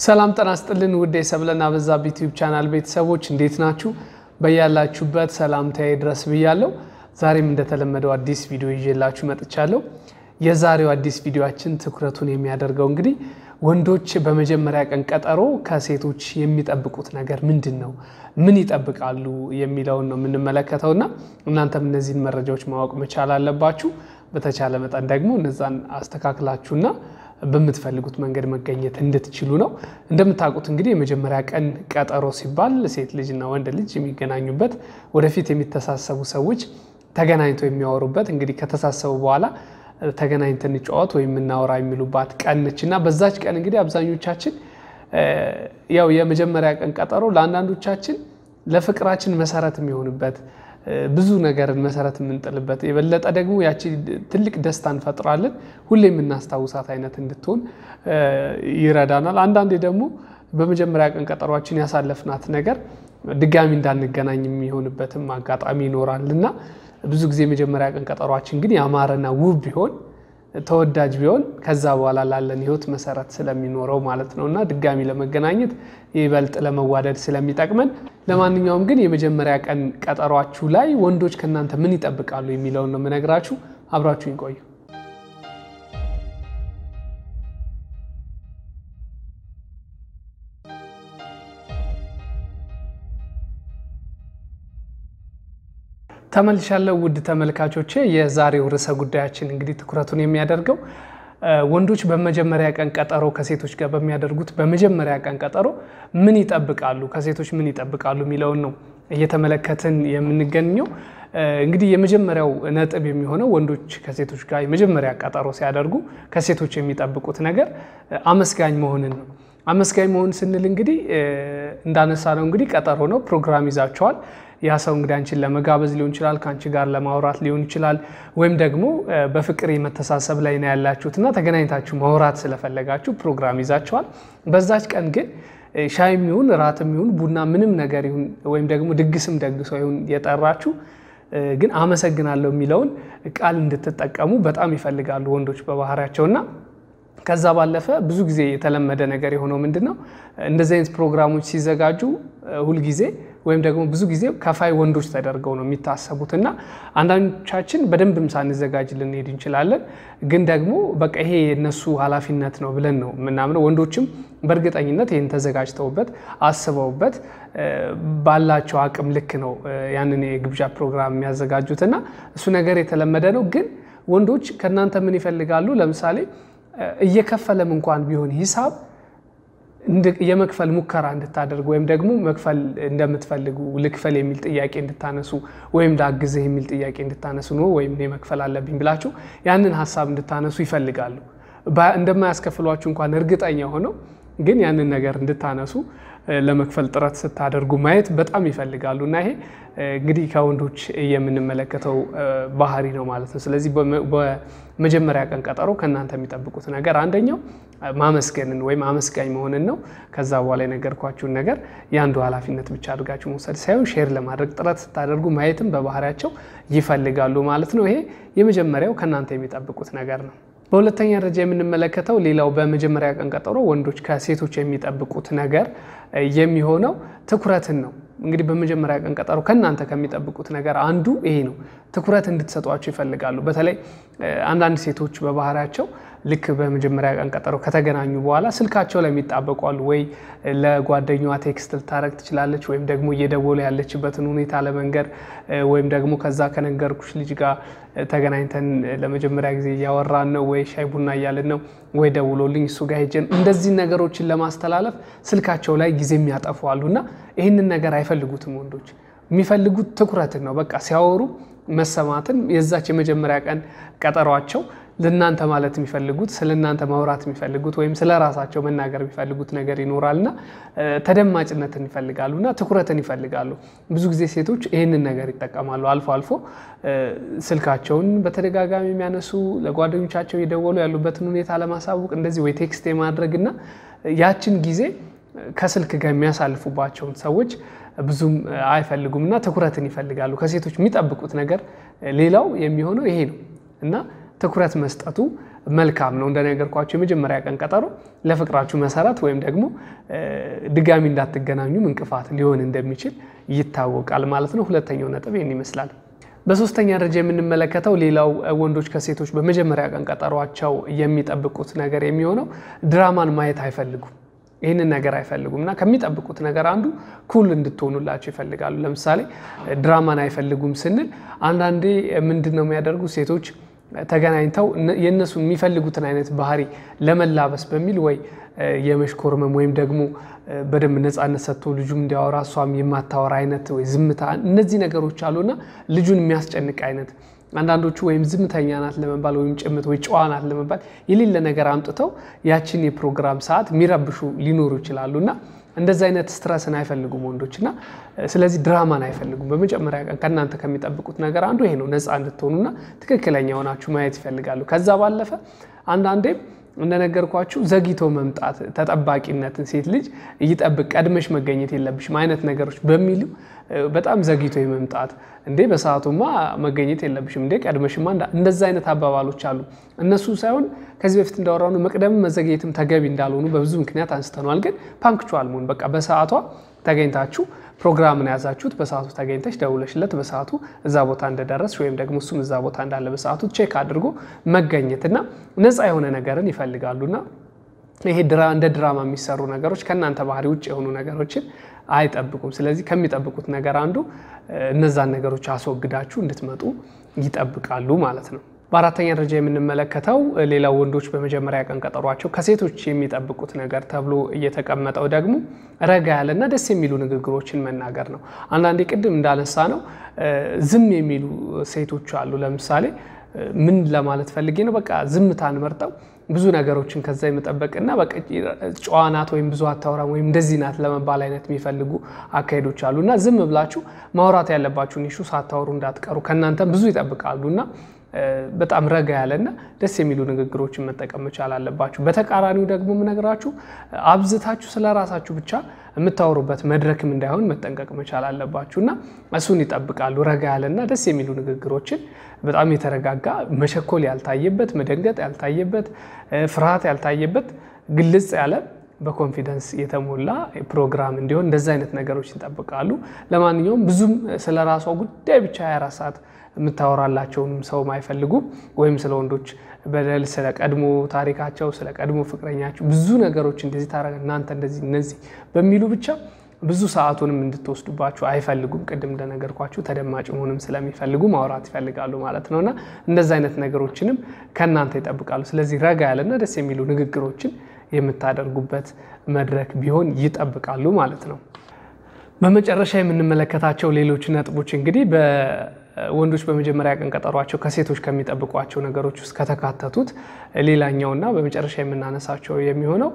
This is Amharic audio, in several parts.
ሰላም ጤና ይስጥልን ውድ የሰብለና በዛብህ ዩቲዩብ ቻናል ቤተሰቦች እንዴት ናችሁ? በያላችሁበት ሰላምታዬ ድረስ ብያለሁ። ዛሬም እንደተለመደው አዲስ ቪዲዮ ይዤላችሁ መጥቻለሁ። የዛሬው አዲስ ቪዲዮችን ትኩረቱን የሚያደርገው እንግዲህ ወንዶች በመጀመሪያ ቀን ቀጠሮ ከሴቶች የሚጠብቁት ነገር ምንድን ነው፣ ምን ይጠብቃሉ የሚለውን ነው የምንመለከተውና እናንተም እነዚህን መረጃዎች ማወቅ መቻል አለባችሁ። በተቻለ መጠን ደግሞ እነዛን አስተካክላችሁና በምትፈልጉት መንገድ መገኘት እንድትችሉ ነው። እንደምታውቁት እንግዲህ የመጀመሪያ ቀን ቀጠሮ ሲባል ሴት ልጅና ወንድ ልጅ የሚገናኙበት ወደፊት የሚተሳሰቡ ሰዎች ተገናኝተው የሚያወሩበት እንግዲህ ከተሳሰቡ በኋላ ተገናኝተን እንጫወት ወይም እናወራ የሚሉባት ቀን ነች እና በዛች ቀን እንግዲህ አብዛኞቻችን ያው የመጀመሪያ ቀን ቀጠሮ ለአንዳንዶቻችን ለፍቅራችን መሰረት የሚሆንበት ብዙ ነገርን መሰረት የምንጥልበት የበለጠ ደግሞ ያቺ ትልቅ ደስታ እንፈጥራለን ሁሌ የምናስታውሳት አይነት እንድትሆን ይረዳናል። አንዳንዴ ደግሞ በመጀመሪያ ቀን ቀጠሯችን ያሳለፍናት ነገር ድጋሚ እንዳንገናኝ የሚሆንበትም አጋጣሚ ይኖራል እና ብዙ ጊዜ የመጀመሪያ ቀን ቀጠሯችን ግን ያማረና ውብ ቢሆን ተወዳጅ ቢሆን ከዛ በኋላ ላለን ሕይወት መሰረት ስለሚኖረው ማለት ነው እና ድጋሚ ለመገናኘት ይበልጥ ለመዋደድ ስለሚጠቅመን። ለማንኛውም ግን የመጀመሪያ ቀን ቀጠሯችሁ ላይ ወንዶች ከእናንተ ምን ይጠብቃሉ የሚለውን ነው የምነግራችሁ። አብራችሁ ይቆዩ። ተመልሻለሁ ውድ ተመልካቾቼ። የዛሬው ርዕሰ ጉዳያችን እንግዲህ ትኩረቱን የሚያደርገው ወንዶች በመጀመሪያ ቀን ቀጠሮ ከሴቶች ጋር በሚያደርጉት በመጀመሪያ ቀን ቀጠሮ ምን ይጠብቃሉ፣ ከሴቶች ምን ይጠብቃሉ የሚለውን ነው እየተመለከትን የምንገኘው። እንግዲህ የመጀመሪያው ነጥብ የሚሆነው ወንዶች ከሴቶች ጋር የመጀመሪያ ቀጠሮ ሲያደርጉ ከሴቶች የሚጠብቁት ነገር አመስጋኝ መሆንን ነው። አመስጋኝ መሆን ስንል እንግዲህ እንዳነሳ ነው እንግዲህ ቀጠሮ ነው፣ ፕሮግራም ይዛቸዋል ያ ሰው እንግዲህ አንቺን ለመጋበዝ ሊሆን ይችላል፣ ከአንቺ ጋር ለማውራት ሊሆን ይችላል። ወይም ደግሞ በፍቅር የመተሳሰብ ላይ ነው ያላችሁት እና ተገናኝታችሁ ማውራት ስለፈለጋችሁ ፕሮግራም ይዛችኋል። በዛች ቀን ግን ሻይም ይሁን ራትም ይሁን ቡና ምንም ነገር ይሁን ወይም ደግሞ ድግስም ደግሰው ይሁን የጠራችሁ ግን አመሰግናለሁ የሚለውን ቃል እንድትጠቀሙ በጣም ይፈልጋሉ ወንዶች በባህሪያቸውና ከዛ ባለፈ ብዙ ጊዜ የተለመደ ነገር የሆነው ምንድን ነው እንደዚህ አይነት ፕሮግራሞች ሲዘጋጁ ሁልጊዜ ወይም ደግሞ ብዙ ጊዜ ከፋይ ወንዶች ተደርገው ነው የሚታሰቡት እና አንዳንዶቻችን በደንብም ሳንዘጋጅ ልንሄድ እንችላለን። ግን ደግሞ በቃ ይሄ የነሱ ኃላፊነት ነው ብለን ነው የምናምነው። ወንዶችም በእርግጠኝነት ይህን ተዘጋጅተውበት አስበውበት ባላቸው አቅም ልክ ነው ያንን የግብዣ ፕሮግራም የሚያዘጋጁት እና እሱ ነገር የተለመደ ነው። ግን ወንዶች ከእናንተ ምን ይፈልጋሉ? ለምሳሌ እየከፈለም እንኳን ቢሆን ሂሳብ የመክፈል ሙከራ እንድታደርጉ ወይም ደግሞ መክፈል እንደምትፈልጉ ልክፈል የሚል ጥያቄ እንድታነሱ ወይም ላግዝህ የሚል ጥያቄ እንድታነሱ ነው ወይም እኔ መክፈል አለብኝ ብላችሁ ያንን ሀሳብ እንድታነሱ ይፈልጋሉ። እንደማያስከፍሏችሁ እንኳን እርግጠኛ ሆነው ግን ያንን ነገር እንድታነሱ ለመክፈል ጥረት ስታደርጉ ማየት በጣም ይፈልጋሉ እና ይሄ እንግዲህ ከወንዶች የምንመለከተው ባህሪ ነው ማለት ነው። ስለዚህ በመጀመሪያ ቀን ቀጠሮ ከእናንተ የሚጠብቁት ነገር አንደኛው ማመስገንን ወይም አመስጋኝ መሆንን ነው። ከዛ በኋላ የነገርኳችሁን ነገር የአንዱ ኃላፊነት ብቻ አድርጋችሁ መውሰድ ሳይሆን ሼር ለማድረግ ጥረት ስታደርጉ ማየትም በባህሪያቸው ይፈልጋሉ ማለት ነው። ይሄ የመጀመሪያው ከእናንተ የሚጠብቁት ነገር ነው። በሁለተኛ ደረጃ የምንመለከተው ሌላው በመጀመሪያ ቀን ቀጠሮ ወንዶች ከሴቶች የሚጠብቁት ነገር የሚሆነው ትኩረትን ነው። እንግዲህ በመጀመሪያ ቀን ቀጠሮ ከእናንተ ከሚጠብቁት ነገር አንዱ ይሄ ነው። ትኩረት እንድትሰጧቸው ይፈልጋሉ። በተለይ አንዳንድ ሴቶች በባህሪያቸው ልክ በመጀመሪያ ቀን ቀጠሮ ከተገናኙ በኋላ ስልካቸው ላይ የሚጣበቁ አሉ። ወይ ለጓደኛዋ ቴክስት ልታረግ ትችላለች፣ ወይም ደግሞ እየደወሉ ያለችበትን ሁኔታ ለመንገር ወይም ደግሞ ከዛ ከነገርኩሽ ልጅ ጋር ተገናኝተን ለመጀመሪያ ጊዜ እያወራን ነው፣ ወይ ሻይ ቡና እያልን ነው፣ ወይ ደውሎልኝ እሱ ጋር ሄጀን እንደዚህ ነገሮችን ለማስተላለፍ ስልካቸው ላይ ጊዜ የሚያጠፉ አሉ እና ይህንን ነገር አይፈልጉትም ወንዶች። የሚፈልጉት ትኩረትን ነው። በቃ ሲያወሩ መሰማትን የዛች የመጀመሪያ ቀን ቀጠሯቸው ለእናንተ ማለት የሚፈልጉት ስለ እናንተ ማውራት የሚፈልጉት ወይም ስለ ራሳቸው መናገር የሚፈልጉት ነገር ይኖራልና ተደማጭነትን ይፈልጋሉና ትኩረትን ይፈልጋሉ። ብዙ ጊዜ ሴቶች ይህንን ነገር ይጠቀማሉ። አልፎ አልፎ ስልካቸውን በተደጋጋሚ የሚያነሱ ለጓደኞቻቸው የደወሉ ያሉበትን ሁኔታ ለማሳወቅ እንደዚህ ወይ ቴክስት የማድረግና ያችን ጊዜ ከስልክ ጋር የሚያሳልፉባቸውን ሰዎች ብዙም አይፈልጉም እና ትኩረትን ይፈልጋሉ። ከሴቶች የሚጠብቁት ነገር ሌላው የሚሆነው ይሄ ነው እና ትኩረት መስጠቱ መልካም ነው። እንደነገርኳቸው የመጀመሪያ ቀን ቀጠሮ ለፍቅራችሁ መሰረት ወይም ደግሞ ድጋሚ እንዳትገናኙም እንቅፋት ሊሆን እንደሚችል ይታወቃል ማለት ነው። ሁለተኛው ነጥብ ይህን ይመስላል። በሶስተኛ ደረጃ የምንመለከተው ሌላው ወንዶች ከሴቶች በመጀመሪያ ቀን ቀጠሯቸው የሚጠብቁት ነገር የሚሆነው ድራማን ማየት አይፈልጉም። ይህንን ነገር አይፈልጉም እና ከሚጠብቁት ነገር አንዱ ኩል እንድትሆኑላቸው ይፈልጋሉ። ለምሳሌ ድራማን አይፈልጉም ስንል አንዳንዴ ምንድን ነው የሚያደርጉ ሴቶች ተገናኝተው የእነሱ የሚፈልጉትን አይነት ባህሪ ለመላበስ በሚል ወይ የመሽኮርመም ወይም ደግሞ በደንብ ነፃነት ሰጥቶ ልጁም እንዲያወራ እሷም የማታወራ አይነት ወይ ዝምታ፣ እነዚህ ነገሮች አሉና ልጁን የሚያስጨንቅ አይነት አንዳንዶቹ ወይም ዝምተኛ ናት ለመባል ወይም ጭምት ወይ ጨዋ ናት ለመባል የሌለ ነገር አምጥተው ያችን የፕሮግራም ሰዓት የሚረብሹ ሊኖሩ ይችላሉ እና እንደዚህ አይነት ስትረስን አይፈልጉም ወንዶች እና ስለዚህ ድራማን አይፈልጉም። በመጀመሪያ ቀን ከእናንተ ከሚጠብቁት ነገር አንዱ ይሄ ነው። ነፃ እንድትሆኑና ትክክለኛ ሆናችሁ ማየት ይፈልጋሉ። ከዛ ባለፈ አንዳንዴም እንደነገርኳችሁ ዘግይቶ መምጣት ተጠባቂነትን ሴት ልጅ ይጠብቅ ቀድመሽ መገኘት የለብሽም አይነት ነገሮች በሚሉ በጣም ዘግይቶ የመምጣት እንዴ በሰዓቱማ መገኘት የለብሽም እንዴ ቀድመሽማ እንደዛ አይነት አባባሎች አሉ። እነሱ ሳይሆን ከዚህ በፊት እንዳወራኑ መቅደም መዘግየትም ተገቢ እንዳልሆኑ በብዙ ምክንያት አንስተነዋል። ግን ፓንክቹዋል መሆን በቃ በሰዓቷ ተገኝታችሁ ፕሮግራምን የያዛችሁት በሰዓቱ ተገኝተች ደውለሽለት በሰዓቱ እዛ ቦታ እንደደረስሽ ወይም ደግሞ እሱም እዛ ቦታ እንዳለ በሰዓቱ ቼክ አድርጎ መገኘት እና ነፃ የሆነ ነገርን ይፈልጋሉና ይሄ እንደ ድራማ የሚሰሩ ነገሮች ከእናንተ ባህሪ ውጭ የሆኑ ነገሮችን አይጠብቁም። ስለዚህ ከሚጠብቁት ነገር አንዱ እነዛን ነገሮች አስወግዳችሁ እንድትመጡ ይጠብቃሉ ማለት ነው። በአራተኛ ደረጃ የምንመለከተው ሌላው ወንዶች በመጀመሪያ ቀን ቀጠሯቸው ከሴቶች የሚጠብቁት ነገር ተብሎ እየተቀመጠው ደግሞ ረጋ ያለና ደስ የሚሉ ንግግሮችን መናገር ነው። አንዳንዴ ቅድም እንዳነሳ ነው ዝም የሚሉ ሴቶች አሉ። ለምሳሌ ምን ለማለት ፈልጌ ነው፣ በቃ ዝምታን መርጠው ብዙ ነገሮችን ከዛ የመጠበቅና በቃ ጨዋ ናት ወይም ብዙ አታወራም ወይም እንደዚህ ናት ለመባል አይነት የሚፈልጉ አካሄዶች አሉ እና ዝም ብላችሁ ማውራት ያለባችሁን ኢሹ ሳታወሩ እንዳትቀሩ ከእናንተም ብዙ ይጠብቃሉ እና በጣም ረጋ ያለና ደስ የሚሉ ንግግሮችን መጠቀም መቻል አለባችሁ። በተቃራኒው ደግሞ የምነግራችሁ አብዝታችሁ ስለ ራሳችሁ ብቻ የምታወሩበት መድረክም እንዳይሆን መጠንቀቅ መቻል አለባችሁ እና እሱን ይጠብቃሉ። ረጋ ያለና ደስ የሚሉ ንግግሮችን በጣም የተረጋጋ መቸኮል ያልታየበት፣ መደንገጥ ያልታየበት፣ ፍርሃት ያልታየበት ግልጽ ያለ በኮንፊደንስ የተሞላ ፕሮግራም እንዲሆን እንደዚ አይነት ነገሮች ይጠብቃሉ። ለማንኛውም ብዙም ስለ ራሷ ጉዳይ ብቻ 24 ሰዓት የምታወራላቸውንም ሰውም አይፈልጉም። ወይም ስለ ወንዶች በደል፣ ስለ ቀድሞ ታሪካቸው፣ ስለ ቀድሞ ፍቅረኛቸው ብዙ ነገሮች እንደዚህ ታረገ እናንተ እንደዚህ እነዚህ በሚሉ ብቻ ብዙ ሰዓቱንም እንድትወስዱባችሁ አይፈልጉም። ቅድም እንደነገርኳችሁ ተደማጭ መሆንም ስለሚፈልጉ ማውራት ይፈልጋሉ ማለት ነው እና እንደዚህ አይነት ነገሮችንም ከእናንተ ይጠብቃሉ። ስለዚህ ረጋ ያለና ደስ የሚሉ ንግግሮችን የምታደርጉበት መድረክ ቢሆን ይጠብቃሉ ማለት ነው። በመጨረሻ የምንመለከታቸው ሌሎች ነጥቦች እንግዲህ ወንዶች በመጀመሪያ ቀን ቀጠሯቸው ከሴቶች ከሚጠብቋቸው ነገሮች ውስጥ ከተካተቱት ሌላኛውና በመጨረሻ የምናነሳቸው የሚሆነው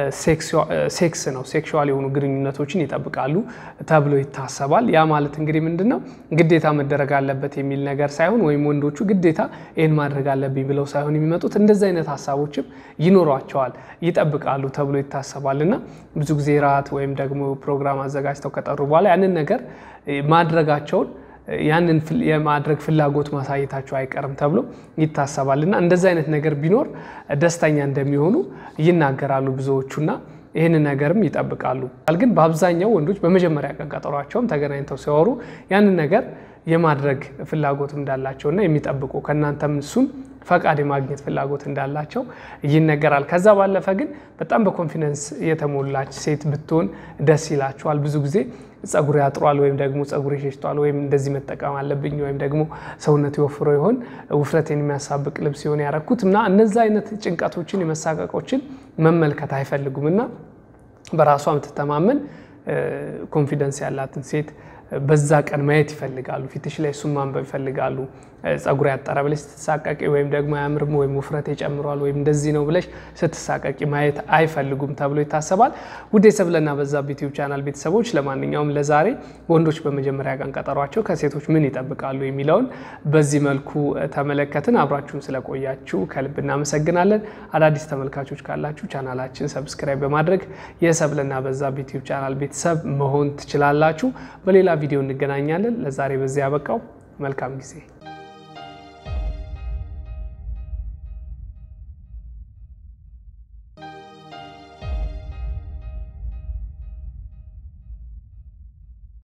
ሴክስ ነው። ሴክሹዋል የሆኑ ግንኙነቶችን ይጠብቃሉ ተብሎ ይታሰባል። ያ ማለት እንግዲህ ምንድን ነው ግዴታ መደረግ አለበት የሚል ነገር ሳይሆን ወይም ወንዶቹ ግዴታ ይህን ማድረግ አለብኝ ብለው ሳይሆን የሚመጡት እንደዚህ አይነት ሀሳቦችም ይኖሯቸዋል፣ ይጠብቃሉ ተብሎ ይታሰባል እና ብዙ ጊዜ ራት ወይም ደግሞ ፕሮግራም አዘጋጅተው ከጠሩ በኋላ ያንን ነገር ማድረጋቸውን ያንን የማድረግ ፍላጎት ማሳየታቸው አይቀርም ተብሎ ይታሰባል እና እንደዚህ አይነት ነገር ቢኖር ደስተኛ እንደሚሆኑ ይናገራሉ ብዙዎቹና ይህንን ነገርም ይጠብቃሉ። ግን በአብዛኛው ወንዶች በመጀመሪያ ቀን ቀጠሯቸውም ተገናኝተው ሲያወሩ ያንን ነገር የማድረግ ፍላጎት እንዳላቸውና የሚጠብቁ ከእናንተም እሱን ፈቃድ የማግኘት ፍላጎት እንዳላቸው ይነገራል። ከዛ ባለፈ ግን በጣም በኮንፊደንስ የተሞላች ሴት ብትሆን ደስ ይላቸዋል። ብዙ ጊዜ ጸጉር ያጥሯል ወይም ደግሞ ጸጉር ይሸሽቷል ወይም እንደዚህ መጠቀም አለብኝ ወይም ደግሞ ሰውነት የወፍሮ ይሆን ውፍረቴን የሚያሳብቅ ልብስ ሲሆን ያረኩት እና እነዚ አይነት ጭንቀቶችን የመሳቀቆችን መመልከት አይፈልጉም እና በራሷ የምትተማመን ኮንፊደንስ ያላትን ሴት በዛ ቀን ማየት ይፈልጋሉ። ፊትሽ ላይ እሱን ማንበብ ይፈልጋሉ። ጸጉር ያጠረ ብለሽ ስትሳቀቂ ወይም ደግሞ አያምርም ወይም ውፍረት ጨምሯል ወይም እንደዚህ ነው ብለሽ ስትሳቀቂ ማየት አይፈልጉም ተብሎ ይታሰባል። ውድ የሰብለና በዛብህ ዩቲዩብ ቻናል ቤተሰቦች፣ ለማንኛውም ለዛሬ ወንዶች በመጀመሪያ ቀን ቀጠሯቸው ከሴቶች ምን ይጠብቃሉ የሚለውን በዚህ መልኩ ተመለከትን። አብራችሁን ስለቆያችሁ ከልብ እናመሰግናለን። አዳዲስ ተመልካቾች ካላችሁ ቻናላችን ሰብስክራይብ በማድረግ የሰብለና በዛብህ ዩቲዩብ ቻናል ቤተሰብ መሆን ትችላላችሁ። በሌላ ቪዲዮ እንገናኛለን። ለዛሬ በዚህ ያበቃው። መልካም ጊዜ